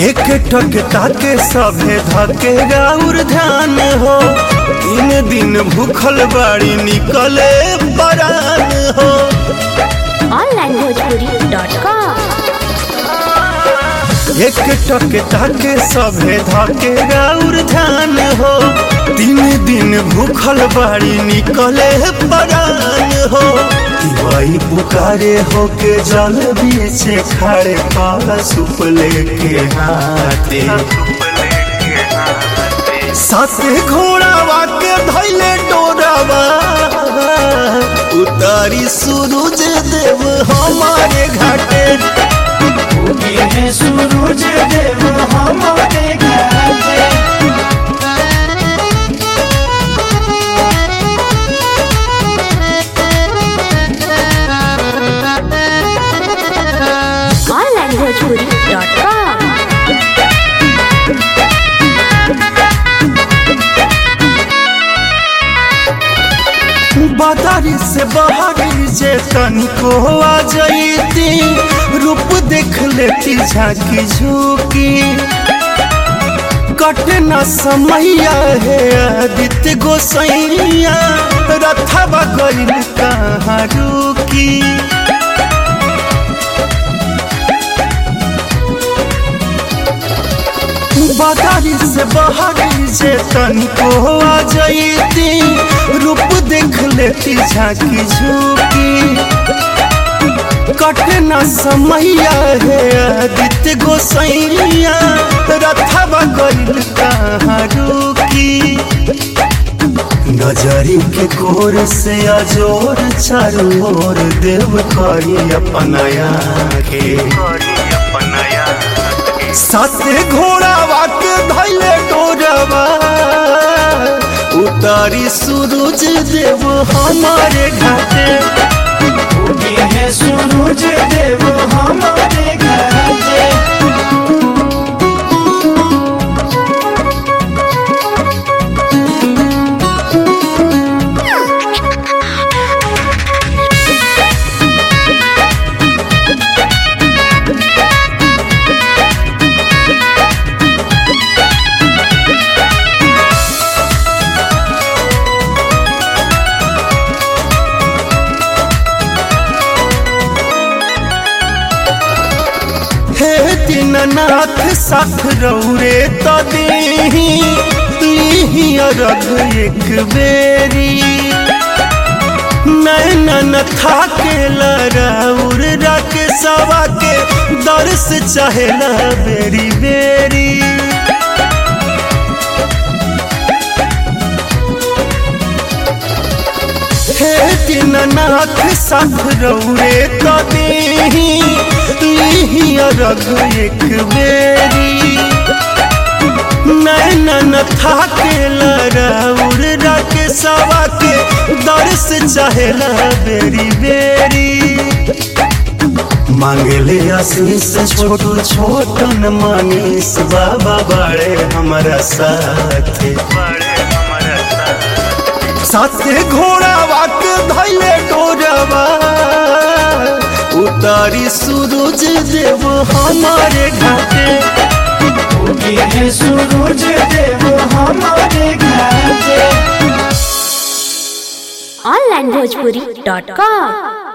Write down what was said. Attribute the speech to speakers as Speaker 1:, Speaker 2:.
Speaker 1: एक टक ताके सभे धके राउर ध्यान हो तीन दिन भूखल बाड़ी निकले परान हो
Speaker 2: onlinebhojpuri.com
Speaker 1: एक टक ताके सभे धके राउर ध्यान हो तीन दिन भूखल बाड़ी निकले परान हो दिवाई पुकारे हो के जल बीचे खाड़े पाला सुप लेके हाथे साथे घोड़ावा के धैले डोरावा उतारी सूरज देव हमारे घाटे
Speaker 3: ये सूरज देव हमारे घाटे
Speaker 2: onlinebhojpuri.com
Speaker 1: बादारी से बाहरी जे तनिको आ जाती रूप देख लेती झांकी झूकी कट न समैया है आदित्य गोसैया रथवा गइल कहाँ रुकी बादारी से बाहरी जे तनिको आ जाती रूप देख लेती झांकी झूकी कट न समैया है आदित्य गोसैया रथवा गइल कहाँ रुकी नजरी के कोर से अजोर चारों ओर देव करी अपनाया के साथे घोड़ावा के धैले डोरावा उतारी सूरज देव हमारे घाटे
Speaker 3: ये सूरज देव हमारे घाटे
Speaker 1: हे दीननाथ साथ रौरे तो दीही लीही अरघ एक बेरी नैनन थाके लराउर रख सवा के दर्श चाहेला बेरी बेरी हे दीननाथ साथ रौरे तो दीही लीही अरघ एक बेरी नैनन थाके लराउर रख सवा के दर्श चाहेला बेरी बेरी मांगले आशीष छोटू छोटन मनीष बाबा बड़े हमारा साथे साथे घोड़ावा के धैले डोरावा उतारी सूरज देव हमारे घाटे
Speaker 3: ये सूरज देव हमारे घाटे
Speaker 2: onlinebhojpuri.com